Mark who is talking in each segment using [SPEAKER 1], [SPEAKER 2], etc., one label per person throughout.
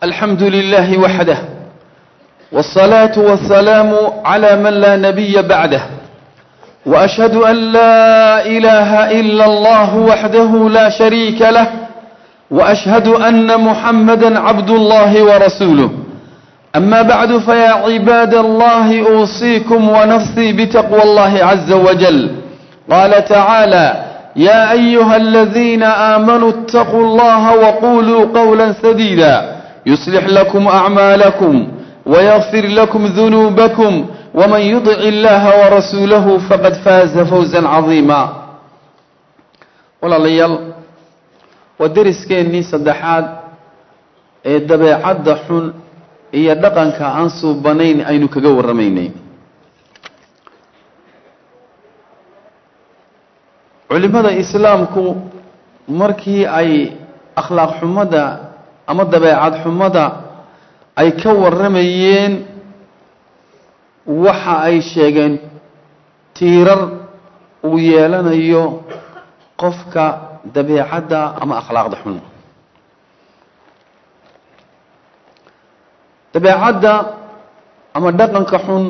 [SPEAKER 1] الحمد لله وحده والصلاة والسلام على من لا نبي بعده وأشهد أن لا إله إلا الله وحده لا شريك له وأشهد أن محمدا عبد الله ورسوله أما بعد فيا عباد الله أوصيكم ونفسي بتقوى الله عز وجل قال تعالى يا أيها الذين آمنوا اتقوا الله وقولوا قولا سديدا يصلح لكم أعمالكم ويغفر لكم ذنوبكم ومن يطع الله ورسوله فقد فاز فوزا عظيما walaalayaal waa deriskeenii saddexaad ee dabeecadda xun iyo dhaqanka aan suubanayn aynu kaga warramaynay culimmada islaamku markii ay akhlaaq xumada ama dabeecad xumada ay ka warramayeen waxa ay sheegeen tiirar uu yeelanayo qofka dabeecadda ama akhlaaqda xun dabeecadda ama dhaqanka xun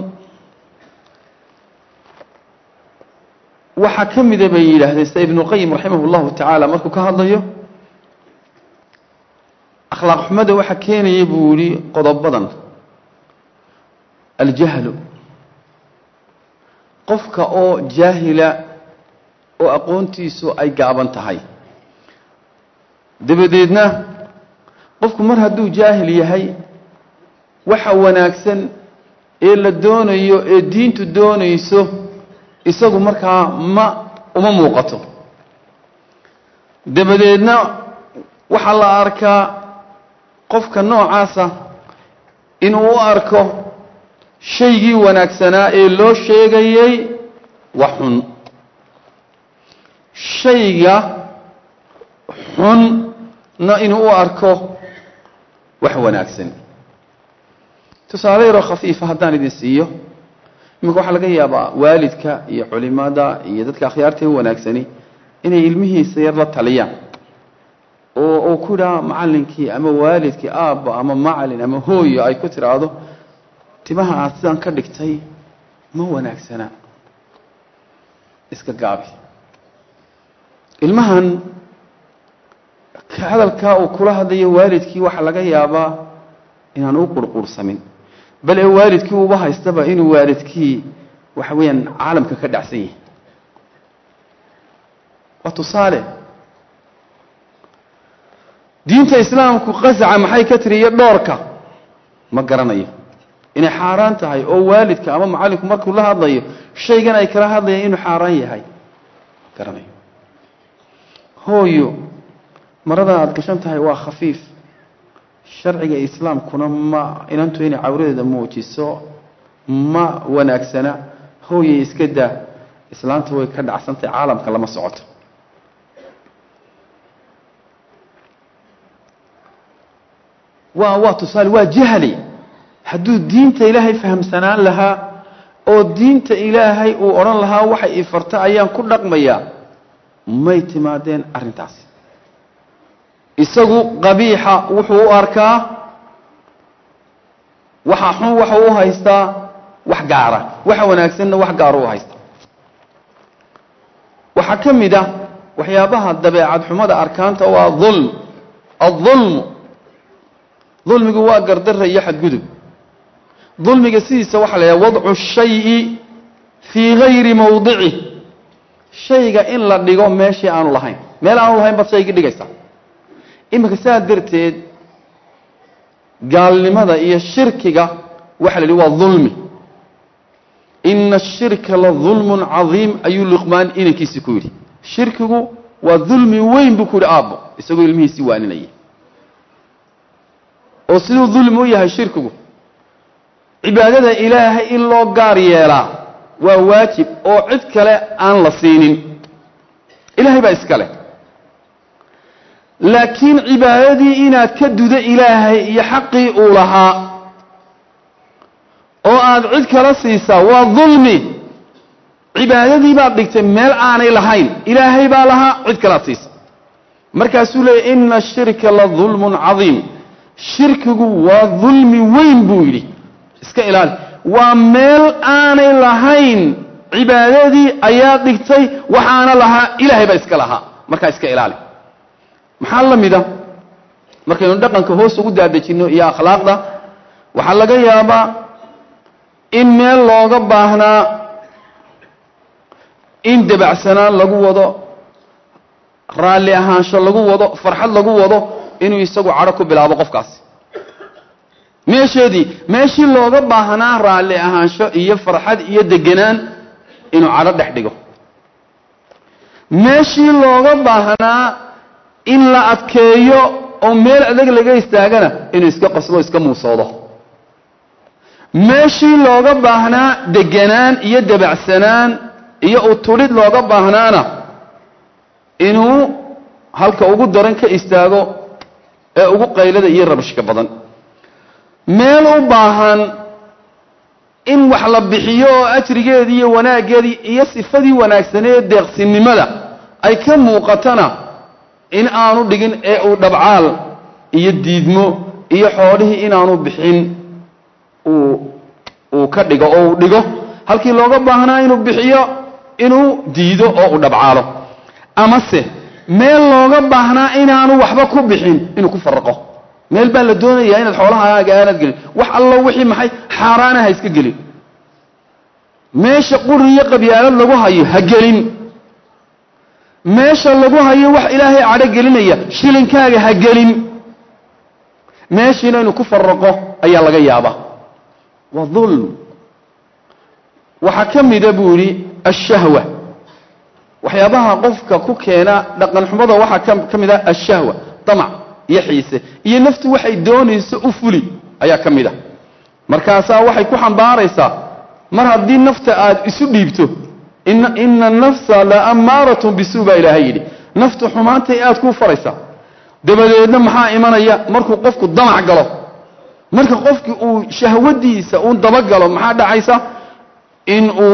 [SPEAKER 1] waxaa ka mida bay yidhaahdeen sida ibnuqayim raximah llahu tacaala markuu ka hadlayo akhlaaq xumada waxaa keenaya buu yihi qodobadan aljahlu qofka oo jaahila oo aqoontiisu ay gaaban tahay dabadeedna qofku mar hadduu jaahil yahay waxa wanaagsan ee la doonayo ee diintu doonayso isagu markaa ma uma muuqato dabadeedna waxaa la arkaa qofka noocaasa inuu u arko shaygii wanaagsanaa ee loo sheegayay wax xun shayga xunna inuu u arko wax wanaagsan tusaale yaroo khafiifa haddaan idin siiyo iminka waxaa laga yaabaa waalidka iyo culimada iyo dadka akhyaarta wanaagsani inay ilmihiisa yar la taliyaan oo uu ku idhaha macallinkii ama waalidkii aabba ama macalin ama hooyo ay ku tidhaahdo timaha aad sidaan ka dhigtay ma wanaagsana iska gaabi ilmahan hadalkaa uu kula hadlayo waalidkii waxaa laga yaabaa inaan u qurqursamin bal ee waalidkii uba haystaba inuu waalidkii waxa weeyaan caalamka ka dhacsan yahay waa tusaale diinta islaamku qasaca maxay ka tiri iyo dhoorka ma garanayo inay xaaraan tahay oo waalidka ama macallinku markuu la hadlayo shaygan ay kala hadlayaan inuu xaaraan yahay garanayo hooyo marada aada gashan tahay waa khafiif sharciga islaamkuna ma inantu inay cawradeeda muujiso ma wanaagsana hooyay iska daa islaanta way ka dhacsantahay caalamka lama socoto waa waa tusaale waa jahli hadduu diinta ilaahay fahamsanaan lahaa oo diinta ilaahay uu odhan lahaa waxay ifarta ayaan ku dhaqmayaa may timaadeen arrintaasi isagu qabiixa wuxuu u arkaa waxa xun waxa u haystaa wax gaara waxa wanaagsanna wax gaara u haystaa waxaa ka mid ah waxyaabaha dabeecad xumada arkaanta waa dulm adulmu dulmigu waa gardara iyo xadgudub dulmiga sidiisa waxaa la yidhaha wadcu shayi fii gayri mawdicih shayga in la dhigo meeshii aanu lahayn meel aanu lahayn baad shaygii dhigaysaa iminka saa darteed gaalnimada iyo shirkiga waxa la yidhi waa dulmi ina ashirka la dulmun cadiim ayuu luqmaan inankiisii ku yidhi shirkigu waa dulmi weyn buu ku yidhi aabbo isagoo ilmihiisii waaninaya oo siduu dulmi u yahay shirkigu cibaadada ilaahay in loo gaar yeelaa waa waajib oo cid kale aan la siinin ilaahay baa iska leh laakiin cibaadadii inaad ka dudo ilaahay iyo xaqii uu lahaa oo aad cid kala siisaa waa dulmi cibaadadii baad dhigtay meel aanay lahayn ilaahay baa lahaa cid kalaad siisa markaasuu leeyay ina ashirka la dulmun cadiim shirkigu waa dulmi weyn buu yidhi iska ilaali waa meel aanay lahayn cibaadadii ayaa dhigtay waxaana lahaa ilaahay baa iska lahaa markaa iska ilaali maxaa la mida markaynu dhaqanka hoos ugu daadejinno iyo akhlaaqda waxaa laga yaabaa in meel looga baahnaa in dabacsanaan lagu wado raalli ahaansho lagu wado farxad lagu wado inuu isagu cadho ku bilaabo qofkaasi meesheedii meeshii looga baahnaa raalli ahaansho iyo farxad iyo deganaan inuu cadho dhex dhigo meeshii looga baahnaa in la adkeeyo oo meel adag laga istaagana inuu iska qasbo iska muusoodo meeshii looga baahnaa deganaan iyo dabacsanaan iyo utudhid looga baahnaana inuu halka ugu daran ka istaago ee ugu qaylada iyo rabashka badan meel u baahan in wax la bixiyo oo ajrigeedii iyo wanaaggeedii iyo sifadii wanaagsanee deeqsinimada ay ka muuqatana in aanu dhigin ee uu dhabcaal iyo diidmo iyo xoolihii inaanu bixin uu uu ka dhigo oo uu dhigo halkii looga baahnaa inuu bixiyo inuu diido oo uu dhabcaalo amase meel looga baahnaa inaanu waxba ku bixin inuu ku faraqo meel baa la doonayaa inaad xoolahaaga aanad gelin wax allo wixii maxay xaaraana ha iska gelin meesha quri iyo qabyaalad lagu hayo ha gelin meesha lagu hayo wax ilaahay cadho gelinaya shilinkaaga ha gelin meeshiina inuu ku faraqo ayaa laga yaabaa waa dulm waxaa ka mida buu yidhi ashahwa waxyaabaha qofka ku keena dhaqan xumada waxaa ka mid ah ashahwa damac iyo xiise iyo naftu waxay doonayso u fuli ayaa ka mid a markaasaa waxay ku xambaaraysaa mar haddii nafta aad isu dhiibto ina nafsa la ammaaratun bisuu baa ilaahay yidhi naftu xumaantay aad kuu faraysaa dabadeedna maxaa imanaya markuu qofku damac galo marka qofki uu shahwadiisa uu dabagalo maxaa dhacaysa in uu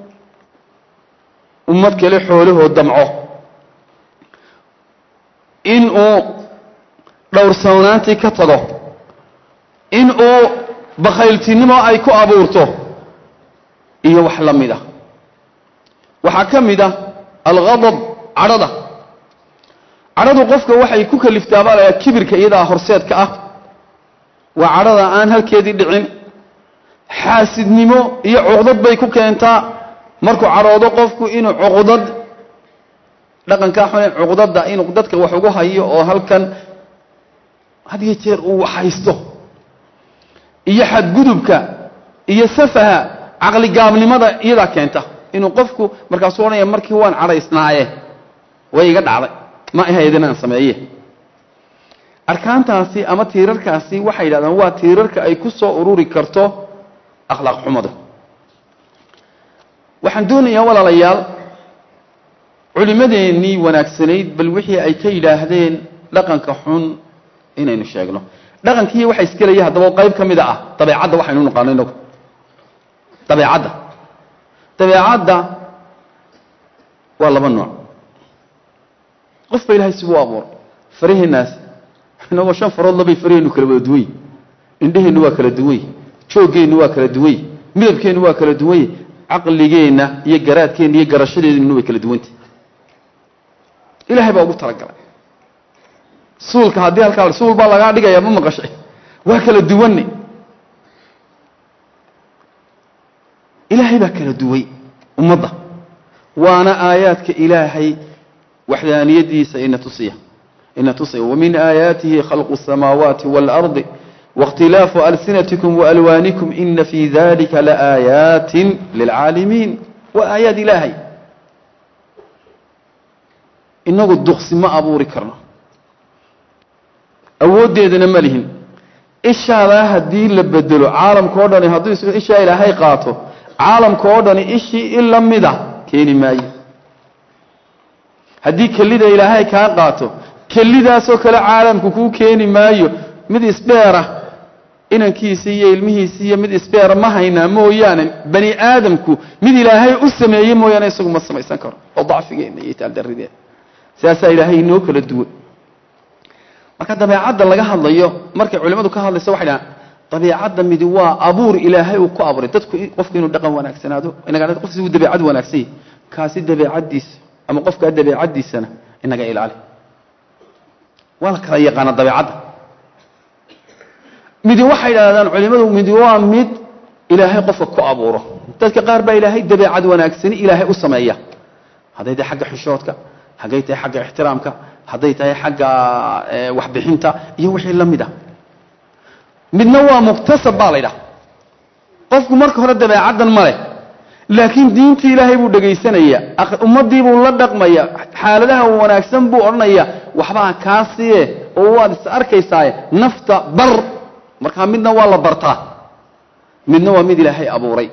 [SPEAKER 1] ummad kale xoolahoo damco in uu dhowrsoonaantii ka tago in uu bakhayltinimo ay ku abuurto iyo wax la mid a waxaa ka mid ah alghadab cadhada cadhadu qofka waxay ku kaliftaa baa layaa kibirka iyadaa horseedka ah waa cadhada aan halkeedii dhicin xaasidnimo iyo cuqdad bay ku keentaa markuu cadhoodo qofku inuu cuqdad dhaqankaa xune cuqdadda inuu dadka wax ugu hayo oo halkan had iyo jeer uu wax haysto iyo xadgudubka iyo safaha caqligaabnimada iyadaa keenta inuu qofku markaasuu odhanaya markii waan cadhaysnaaye way iga dhacday ma ahayd inaan sameeye arkaantaasi ama tiirarkaasi waxay yidhahdaan waa tiirarka ay ku soo ururi karto akhlaaq xumadu waxaan doonayaa walaalayaal culimmadeennii wanaagsanayd bal wixii ay ka yidhaahdeen dhaqanka xun inaynu sheegno dhaqankiiyo waxa iskelaya haddaba qayb ka mida ah dabeecadda waxaynu naqaano inagu dabeecadda dabeecadda waa laba nooc qof ba ilahay sibuu abuuray faraheennaas inagoo shan farood labay faraheennu kala wada duwany indheheennu waa kala duwany jooggeennu waa kala duwany midabkeennu waa kala duwany caqligeenna iyo garaadkeenna iyo garashadeeduna way kala duwantah ilahay baa ugu talagalay suulka haddii halkaa suul baa lagaa dhigayaa ma maqashay waa kala duwanne ilaahay baa kala duway ummadda waana aayaadka ilaahay waxdaaniyadiisa ina tusiya ina tusaya wamin aayaatihi khalqu الsamaawaati wاlardi waاkhtilaafu alsinatikum waalwaanikum ina fii dalika laaayaati lilcaalimiin waa aayaad ilaahay inagu duqsi ma abuuri karno awooddeedana ma lihin ishaadaa haddii la bedelo caalamka o dhani hadduu is ishaa ilaahay qaato caalamka oo dhani ishii in la mida keeni maayo haddii kelida ilaahay kaa qaato kelidaasoo kale caalamku kuu keeni maayo mid isdheera inankiisi iyo ilmihiisi iyo mid isdheera ma haynaa mooyaane bani aadamku mid ilaahay u sameeyey mooyaane isagu ma samaysan karo oo dacfigeenna iyo taaldarrideena sidaasaa ilaahay inoo kala duwan marka dabeecadda laga hadlayo markay culimmadu ka hadlayso waxay dhahaan dabeicadda midi waa abuur ilaahay uu ku abuuray dadku qofku inuu dhaqan wanaagsanaado inaga qofsi uu dabeicad wanaagsan yahay kaasi dabeicaddiisa ama qofkaa dabeicaddiisana inaga ilaali waa la kala yaqaana dabeicadda midi waxay idhahdaan culimmadu midi waa mid ilaahay qofka ku abuuro dadka qaar baa ilaahay dabeicad wanaagsani ilaahay u sameeya hadday tahay xagga xishoodka hadday tahay xagga ixtiraamka hadday tahay xagga waxbixinta iyo wixii la mid a midna waa muktasab baa la ydhaha qofku marka hore dabeecaddan ma leh laakiin diintii ilaahay buu dhegaysanaya ummaddii buu la dhaqmaya xaaladaha wanaagsan buu odhanaya waxbaa kaa siye oo waad is arkaysaaye nafta bar markaa midna waa la bartaa midna waa mid ilaahay abuuray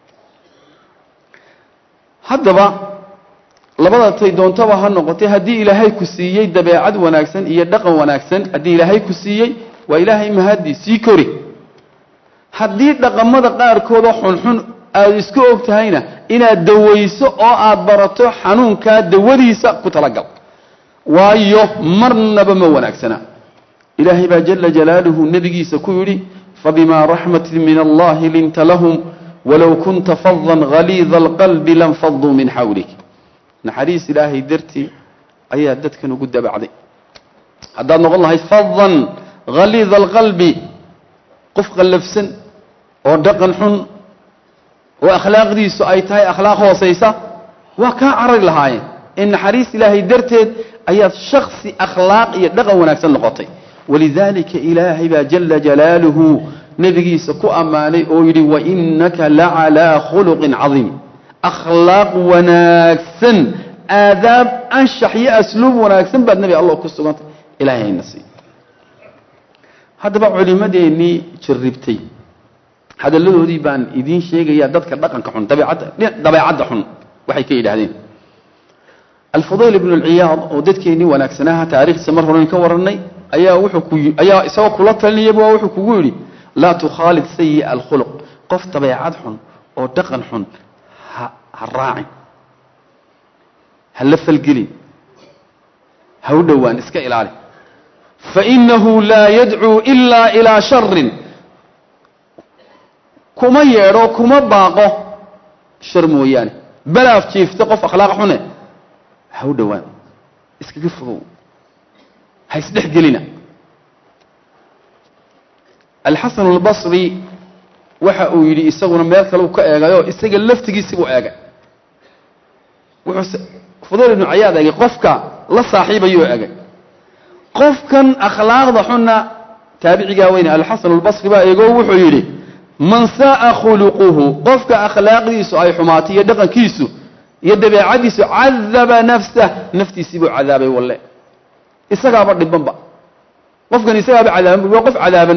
[SPEAKER 1] haddaba labada tay doontaba ha noqotay haddii ilaahay ku siiyey dabeecad wanaagsan iyo dhaqan wanaagsan haddii ilaahay ku siiyey waa ilaahay mahadii sii kori haddii dhaqamada qaarkoodoo xunxun aada isku og tahayna inaad dawayso oo aad barato xanuunkaa dawadiisa ku talagal waayo marnaba ma wanaagsana ilaahay baa jala jalaaluhu nebigiisa ku yidhi fabimaa raxmatin min allahi linta lahum walow kunta fadan haliida alqalbi lanfaduu min xawlik naxariis ilaahay dartii ayaa dadkan ugu dabacday haddaad noqon lahayd fadan haliida alqalbi qof qallafsan oo dhaqan xun oo akhlaaqdiisu ay tahay akhlaaq hoosaysa waa kaa carari lahaayeen in naxariis ilaahay darteed ayaad shaksi akhlaaq iyo dhaqan wanaagsan noqotay walidaalika ilaahay baa jala jalaaluhu nebigiisa ku ammaanay oo yidhi wainaka lacalaa khuluqin cadiim akhlaaq wanaagsan aadaab anshax iyo asluub wanaagsan baad nebi allah ku sugantay ilahay hayna siiy haddaba culimmadeennii jarribtay hadalladoodii baan idiin sheegayaa dadka dhaqanka xun dabeecadda dabeecadda xun waxay ka yidhaahdeen alfudayl ibnu alciyaad oo dadkeennii wanaagsanaha taarikhdiisa mar horeyn ka warannay ayaa wuxuu ku ayaa isagoo kula talinayaba wuxuu kugu yidhi laa tukhaalid sayi'a alkhuluq qof dabeecad xun oo dhaqan xun ha ha raacin ha la falgelin ha u dhowaan iska ilaali fainahu laa yadcuu ilaa ilaa sharin kuma yeedho kuma baaqo shar mooyaane balaaf jiifta qof akhlaaq xune ha u dhowaan iskaga fogow ha isdhex gelina alxasan albasri waxa uu yidhi isaguna meel kale uu ka eegayo isaga laftigiisibuu eegay wuxuu fudayl ibnu cayaad eegay qofka la saaxiibayuu eegay qofkan akhlaaqda xunna taabicigaa weyne alxasan albasri baa eego wuxuu yidhi man sa'a khuluquhu qofka akhlaaqdiisu ay xumaatay iyo dhaqankiisu iyo dabeecadiisu cadaba nafsah naftiisii buu cadaabay walle isagaaba dhibanba qofkan isagaaba cadaaban waa qof cadaaban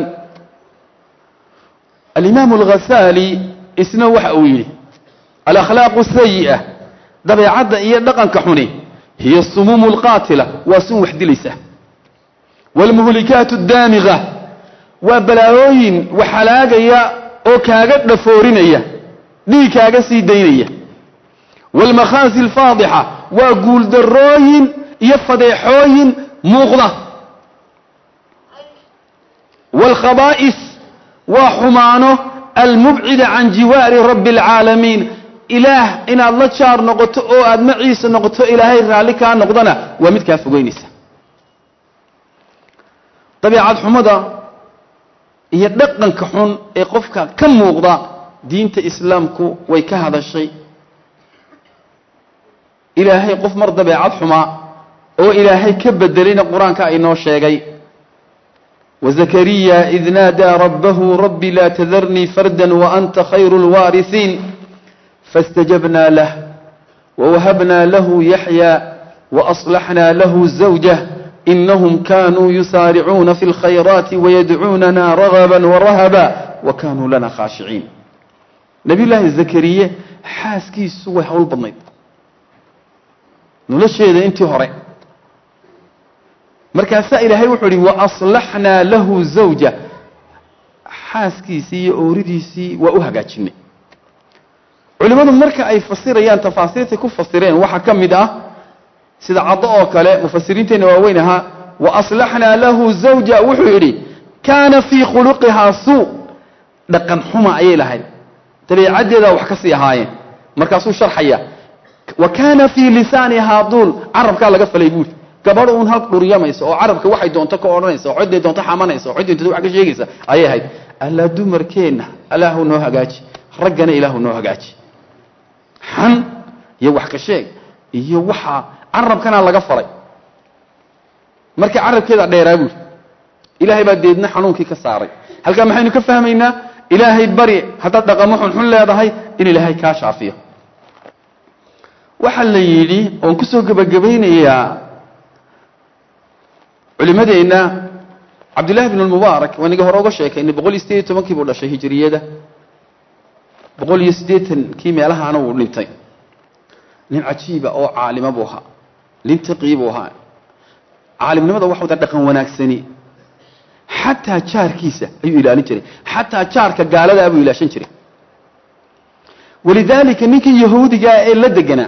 [SPEAKER 1] alimaamu alghasaali isna waxa uu yidhi alakhlaaqu sayi'a dabeecadda iyo dhaqanka xuni hiya sumuumu alqaatila waa sun wax dilaysa waalmuhlikaatu addaamiga waa balaayooyin waxhalaagaya oo kaaga dhafoorinaya dhiig kaaga sii daynaya waalmakhaasi alfaadixa waa guuldarrooyin iyo fadeexooyin muuqda waalkhabaa'is waa xumaano almubcida can jiwaari rabbi alcaalamiin ilaah inaad la jaar noqoto oo aad maciisa noqoto ilaahay raalli kaa noqdana waa mid kaa fogeynaysa dabeecad xumada iyo dhaqanka xun ee qofka ka muuqda diinta islaamku way ka hadashay ilaahay qof mar dabeecad xumaa oo ilaahay ka bedelayna qur-aanka aynoo sheegay wazakariya id naadaa rabbahu rabbi laa tadarnii farda waanta khayru lwaarisiin faاstajabna lah wawahabna lahu yaxya waaصlaxna lahu zawjah inahum kanuu yusaaricuuna fi اlkhayraati wayadcuunana ragaba warahaba wakanuu lana khaashiciin nabiy llaahi zakariye xaaskiisu way hawl badnayd nolosheeda intii hore markaasaa ilaahay wuxuu ihi waaslaxnaa lahu zawja xaaskiisii iyo ooridiisii waa u hagaajinay culimmadu marka ay fasirayaan tafaasiirtay ku fasireen waxaa ka mid ah sida caddo oo kale mufasiriinteenna waaweyn ahaa wa aslaxnaa lahu zawja wuxuu yidhi kaana fii khuluqihaa suu dhaqan xuma ayay lahayd dabeecaddeedaa wax ka sii ahaayeen markaasuu sharxaya wa kaana fii lisaanihaa duul carabkaa laga falay buuri gabadh uun hal dhuryamaysa oo carabka waxay doonto ka odhanaysa oo cidday doonto xamanaysa oo cidday doonto wax ka sheegaysa ayay ahayd allaa dumarkeenna ilaahu noo hagaaji raggana ilaahu noo hagaaji xan iyo wax ka sheeg iyo waxaa carabkana laga falay markii carabkeeda dheeraa buuri ilaahay baa deedna xanuunkii ka saaray halkaa maxaynu ka fahmaynaa ilaahay bari haddaad dhaqamo xunxun leedahay in ilaahay kaa shaafiyo waxaa la yidhi oon kusoo gebagabaynayaa culimadeenna cabdillahi bn lmubaarak waa niga hore uga sheekaynay boqol iyo sideed iyo tobankii buu dhashay hijiriyada boqol iyo siddeetankii meelahaana wuu dhintay nin cajiiba oo caalima buu ahaa nin taqii buu ahaa caalimnimada waxa wada dhaqan wanaagsani xataa jaarkiisa ayuu ilaalin jiray xataa jaarka gaaladaa buu ilaashan jiray walidaalika ninkii yahuudigaa ee la deganaa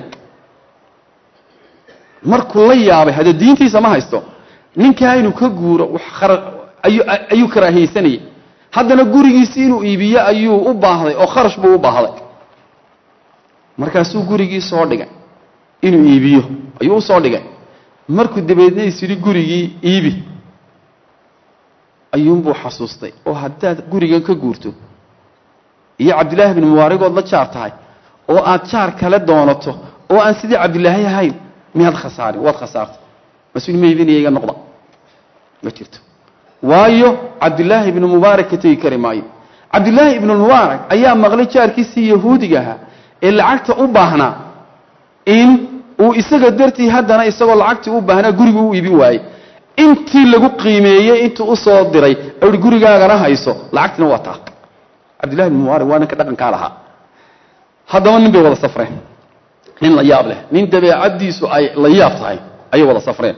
[SPEAKER 1] markuu la yaabay hadee diintiisa ma haysto ninkaa inuu ka guuro ayuu karaahiyeysanayay haddana gurigiisi inuu iibiyo ayuu u baahday oo kharash buu u baahday markaasuu gurigii soo dhigay inuu iibiyo ayuu u soo dhigay markuu dabeedna is yidhi gurigii iibi ayuunbuu xasuustay oo haddaad gurigan ka guurto iyo cabdillaahi bn mubaarigood la jaar tahay oo aad jaar kale doonato oo aan sidii cabdilaahi ahayn miyaad khasaarin waad khasaartay mas-uul ma iibinaya iga noqda ma jirto waayo cabdillaahi ibnu mubaarak ka tegi kari maayo cabdillaahi ibnu mubaarak ayaa maqlay jaarkiisii yahuudiga ahaa ee lacagta u baahnaa in uu isaga dartii haddana isagoo lacagtii u baahnaa gurigu u iibin waayey intii lagu qiimeeyey intuu usoo diray i gurigaagana hayso lacagtina waa taa cabdillahi ibnu mubaarak waa ninka dhaqankaa lahaa haddaba nin bay wada safreen nin la yaab leh nin dabeecaddiisu ay la yaab tahay ayay wada safreen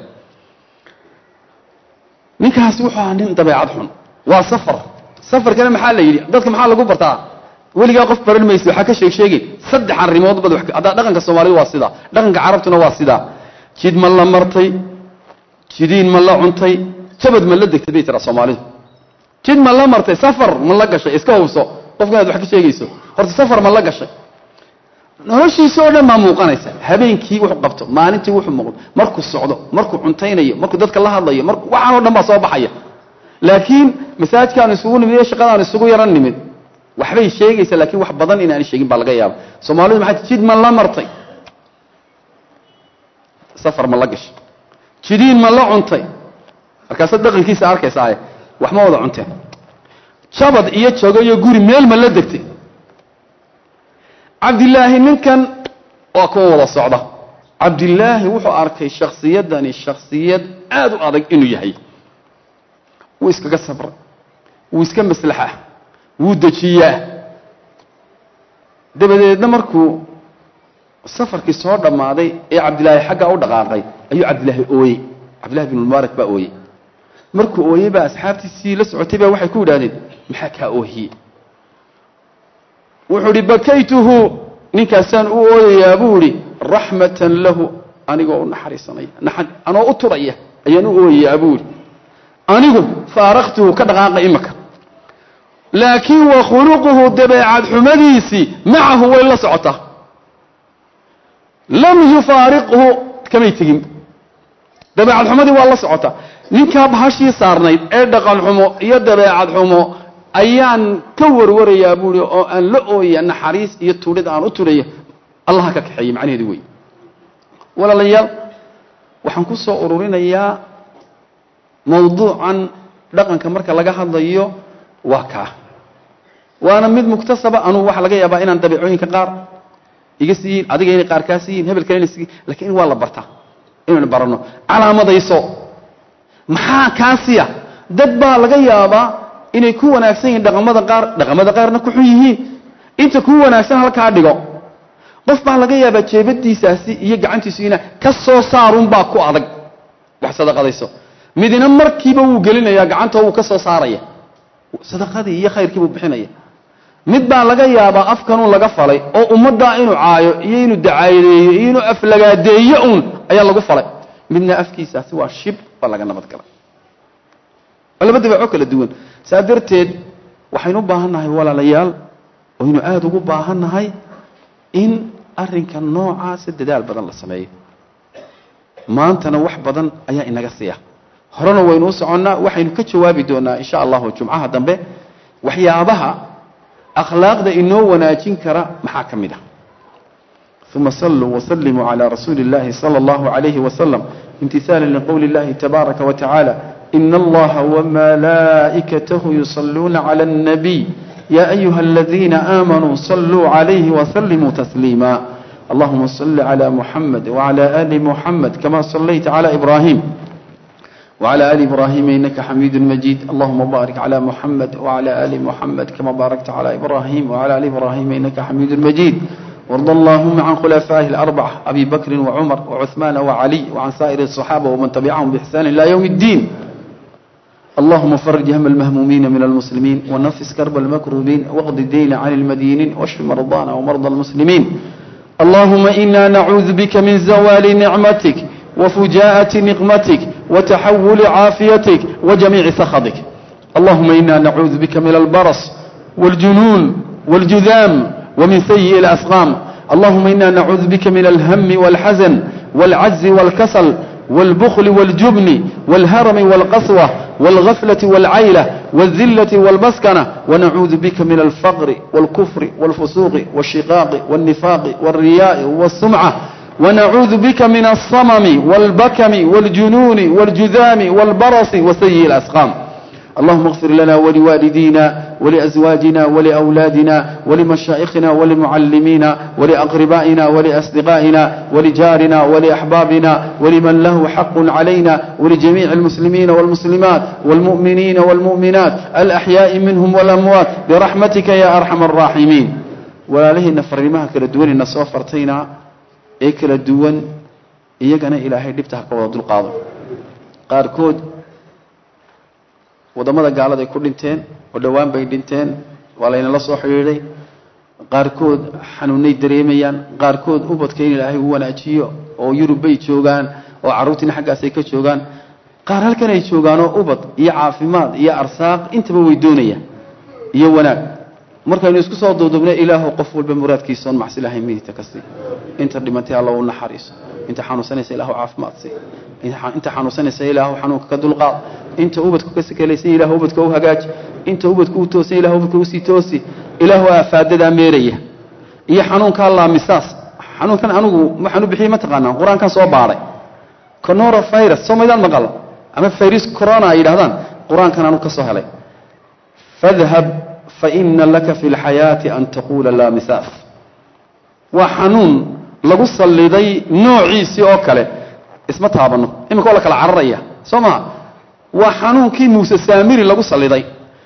[SPEAKER 1] ninkaasi wuxuu ahaa nin dabeecad xun waa safar safarkana maxaa la yidhi dadka maxaa lagu bartaa weligaa qof baran maysa waxaa ka sheeg sheegin saddex arrimood bad haddaa dhaqanka soomaalida waa sidaa dhaqanka carabtuna waa sidaa jid ma la martay jidiin ma la cuntay jabad ma la degtay bay tiraa soomaalidu jid ma la martay safar ma la gashay iska hubso qofka inaad wax ka sheegayso horta safar ma la gashay noloshiisa oo dhan baa muuqanaysa habeenkii wuxuu qabto maalintii wuxuu muuqdo markuu socdo markuu cuntaynayo markuu dadka la hadlayo mar waxaan o dhan baa soo baxaya laakiin masaajidkaan isugu nimid iyo shaqadaan isugu yaran nimid waxbay sheegaysa laakiin wax badan inaani sheegin baa laga yaaba soomaalidu maxay jid ma la martay safar ma la gashay jidiin ma la cuntay markaasaad dhaqankiisa arkaysaaye wax ma wada cunteen jabad iyo jago iyo guri meel ma la degtay cabdilaahi ninkan waa kuwa wada socda cabdilaahi wuxuu arkay shakhsiyadani shakhsiyad aada u adag inuu yahay wuu iskaga sabray wuu iska maslaxaa wuu dejiyaa dabadeedna markuu safarkii soo dhammaaday ee cabdilaahi xaggaa u dhaqaaqay ayuu cabdilaahi ooyey cabdillahi bn mubaarak baa ooyey markuu ooyey baa asxaabtiisii la socotay baa waxay ku yidhahdeen maxaa kaa oohiyey wuxuu idhi bakaytuhu ninkaasaan u ooyayaa buu idhi raxmatan lahu anigoo u naxariisanaya anoo u turaya ayaan u ooyayaa buu idhi anigu faaraqtuhu ka dhaqaaqa imaka laakiin wa khuluquhu dabeecad xumadiisii macahu way la socotaa lam yufaariqhu kamay tegin dabeecad xumadii waa la socotaa ninkaa bahashii saarnayd ee dhaqan xumo iyo dabeecad xumo ayaan ka warwarayaa buui oo aan la ooya naxariis iyo tuudhid aan u tudhaya allaha ka kaxeeyey macnaheedu wey walaalayaal waxaan ku soo ururinayaa mawduucan dhaqanka marka laga hadlayo waa kaa waana mid muktasaba anugu waxa laga yaabaa inaan dabeecooyinka qaar iga siiyin adiga inay qaar kaa siiyin hebel kalena sii lakiin waa la bartaa inaynu baranno calaamadayso maxaa kaasiya dad baa laga yaabaa inay ku wanaagsan yihiin dhaqamada qaar dhaqamada qaarna ku xun yihiin inta ku wanaagsan halkaa dhigo qof baa laga yaabaa jeebadiisaasi iyo gacantiisu ina ka soo saarunbaa ku adag wax sadaqadayso midina markiiba wuu gelinayaa gacanta wuu ka soo saaraya sadaqadii iyo khayrkii buu bixinaya mid baa laga yaabaa afkanuun laga falay oo ummaddaa inuu caayo iyo inuu dacaayadeeyo iyo inuu aflagaadeeyo uun ayaa lagu falay midna afkiisaasi waa shib waa laga nabad galay waa laba dabeeco kala duwan saa darteed waxaynu u baahan nahay walaalayaal waynu aada ugu baahan nahay in arrinka noocaasa dadaal badan la sameeyo maantana wax badan ayaa inaga siiya horena waynu u soconnaa waxaynu ka jawaabi doonaa insha allahu jumcaha dambe waxyaabaha akhlaaqda inoo wanaajin kara maxaa ka mid ah uma saluu wslimuu calى rasuuli اllahi salى اllahu عalayhi wasalam imtihaala liqowli اllahi tabaaraka wa tacaala in allaha wmalaa'ikatahu yusaluuna clى الnabiy ya ayuha aladiina aamanuu saluu عalayhi wslimuu tasliima allahuma صل عlى muxamed wعlى ali muxamed kama صlayta عlى ibrahim وعلى آل إبراهيم إنك حميد مجيد اللهم بارك على محمد وعلى آل محمد كما باركت على إبراهيم وعلى آل إبراهيم إنك حميد مجيد وارض اللهم عن خلفائه الأربعة أبي بكر وعمر وعثمان وعلي وعن سائر الصحابة ومن تبعهم بإحسان إلى يوم الدين اللهم فرج هم المهمومين من المسلمين ونفس كرب المكروبين واقض الدين عن المدينين واشف مرضانا ومرضى المسلمين اللهم إنا نعوذ بك من زوال نعمتك وفجاءة نقمتك وتحول عافيتك وجميع سخطك اللهم إنا نعوذ بك من البرص والجنون والجذام ومن سيء الأسقام اللهم إنا نعوذ بك من الهم والحزن والعجز والكسل والبخل والجبن والهرم والقسوة والغفلة والعيلة والذلة والمسكنة ونعوذ بك من الفقر والكفر والفسوق والشقاق والنفاق والرياء والسمعة ونعوذ بك من الصمم والبكم والجنون والجذام والبرص وسيء الأسقام اللهم اغفر لنا ولوالدينا ولأزواجنا ولأولادنا ولمشائخنا ولمعلمينا ولأقربائنا ولأصدقائنا ولجارنا ولأحبابنا ولمن له حق علينا ولجميع المسلمين والمسلمات والمؤمنين والمؤمنات الأحياء منهم والأموات برحمتك يا أرحم الراحمين ولا له نفرمها كالدول النصوفرتين ee kala duwan iyagana ilaahay dhibta ha ka wada dulqaado qaarkood waddamada gaaladay ku dhinteen oo dhowaan bay dhinteen waa laynala soo xidhiidhay qaarkood xanuunay dareemayaan qaarkood ubadka in ilaahay u wanaajiyo oo yurub bay joogaan oo carruurtiina xaggaasay ka joogaan qaar halkan ay joogaanoo ubad iyo caafimaad iyo arsaaq intaba way doonayaan iyo wanaag markaynu isku soo duudubna ilaahu qof walba muraadkiisaoon macsi lahayn midigta ka sii inta dhimantay alla u naxariiso inta xanuunsanaysa ilaahu caafimaad sii inta xanuunsanaysa ilaahu xanuunka ka dulqaad inta ubadku ka sakalaysan ilaahu ubadka u hagaaji inta ubadku u toosan ilahu ubadka usii toosi ilaahu aafaadadaa meeraya iyo xanuunkaa laamisaas xanuunkan anigu waxaan u bixiyey mataqaanaa qur-aankan soo baadhay conora virus soo maydaan maqal ama virus corona ay yidhahdaan qur-aankan anigu ka soo helay fadhab faina laka fi lxayaati an taquula laa misaas waa xanuun lagu salliday noociisii oo kale isma taabano iminka oo la kala cararaya soo maa waa xanuunkii muuse saamiri lagu salliday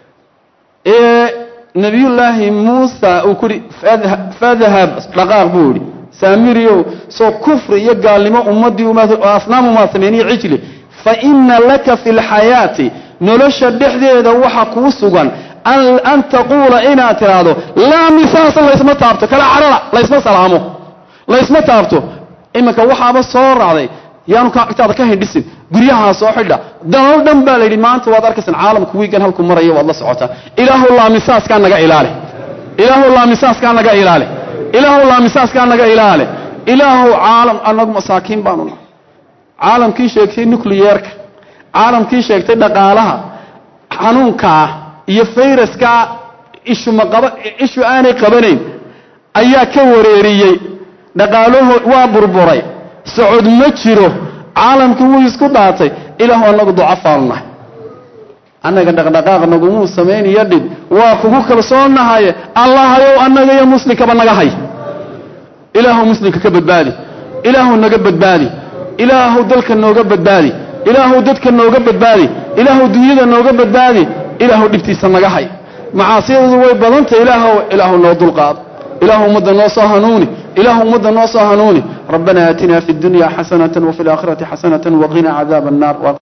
[SPEAKER 1] ee nebiyullaahi muusa uu ku yihi fadhab dhaqaaq buu yihi saamiriow soo kufri iyo gaalnimo ummaddii asnaam umaa sameeniyo cijli faina laka fi lxayaati nolosha dhexdeeda waxa kuu sugan an taquula inaad tidhaahdo laa misaasa laysma taabto kala carara laysma salaamo laysma taabto iminka waxaaba soo raacday yaanu agtaada ka hindhisin guryahaa soo xidha dalal dhan baa la yidhi maanta waad arkaysaan caalamku wiigan halku maraya waad la socotaa ilaahu laamisaaskaa naga ilaali ilaahu laamisaaskaa naga ilaali ilaahu laamisaaskaa naga ilaali ilaahu caalam anagu masaakiin baanu nahay caalamkii sheegtay nucliyeerka caalamkii sheegtay dhaqaalaha xanuunkaa iyo fayraskaa ishumaqaba ishu aanay qabanayn ayaa ka wareeriyey dhaqaaluhu waa burburay socod ma jiro caalamkii wuu isku dhaatay ilaahu annagu ducafaanu nahay annaga dhaqdhaqaaq nagumuu samayniyo dhib waa kugu kalsoonahaye allahayow annaga iyo muslimkaba naga hay ilaahu muslimka ka badbaadi ilaahu naga badbaadi ilaahu dalka nooga badbaadi ilaahu dadka nooga badbaadi ilaahu dunyada nooga badbaadi ilaahu dhibtiisa naga hay macaasiyadu way badantay ilaahw ilaahu noo dulqaado ilaahu ummadda noo soo hanuuni ilaahu ummadda noo soo hanuuni rabbana aatina fi اdunya xasanata wafi اlaakhirati xasanata waqina cadaab الnar